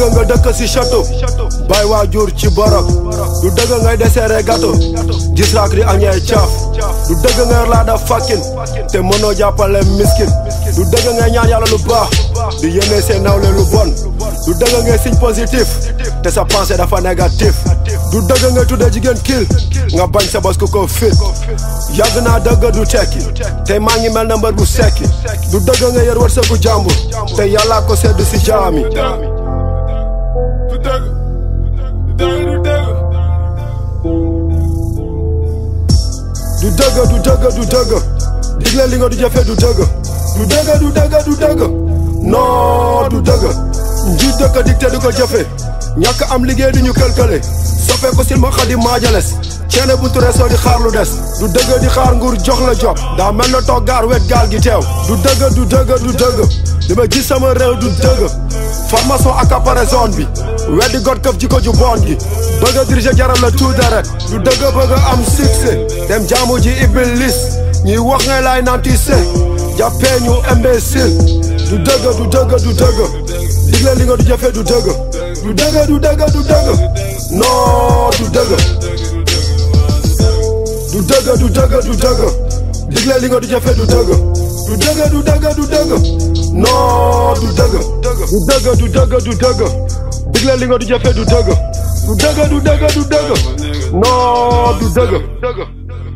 dëgg nga dëkk si château bay waajur ci borok du dëgg ngay deseere gâteau gis raak di añee caaf du dëgg ngay laa da fakkin te mënoo jàppale miskin du dëgg ngay ñaan yàlla lu baax di yéene seen nawle lu bon du dëgg ngay signe positif te sa pensée dafa négatif du dëgg ngay tudde jigéen kiil nga bañ sa bos ku ko fit yàgg naa dëgg du tekki te maa ngi mel na mbër bu sekki du dëgg nga yor wërsëgu jàmbur te yàllaa ko sedd si jaami du dëgg du dëgg du dëgg du dëgg du dëgg du dëgg digle li nga du jëfe du dëgg du dëgg du dëgg du dëgg non du dëgg njiit dëkk dicté du ko jëfe ñàkk am liggéey du ñu këlkële soppee ko silma xadi maajales ceene bu ture soo di xaar lu des du dëgg di xaar nguur jox la job daa mel na toog gaar wet gaal gi teew du dëgg du dëgg du dëgg li ma gis sama réew du dëgg formation accaparé zone bi weddi got këf ji ko ju bon gi bëgg a diriger jaral la tout deret du dëgg bëgg a am succès dem jaamu ji iblis ñuy wax ngay laay naan tu sais jàppee ñu imbécile du dëgg du dëgg du dëgg digle li nga du jëfe du dëgg du dëgg du dëgg du dëgg non du dëgg du dëgg du dëgg du dëgg digle li nga du jëfe du dëgg du dëgg du dëgg du dëgg non du dëgg du dëgg du dëgg du dëgg digle li nga du jëfe du dëgg du dëgg du dëgg du dëgg non du dëgg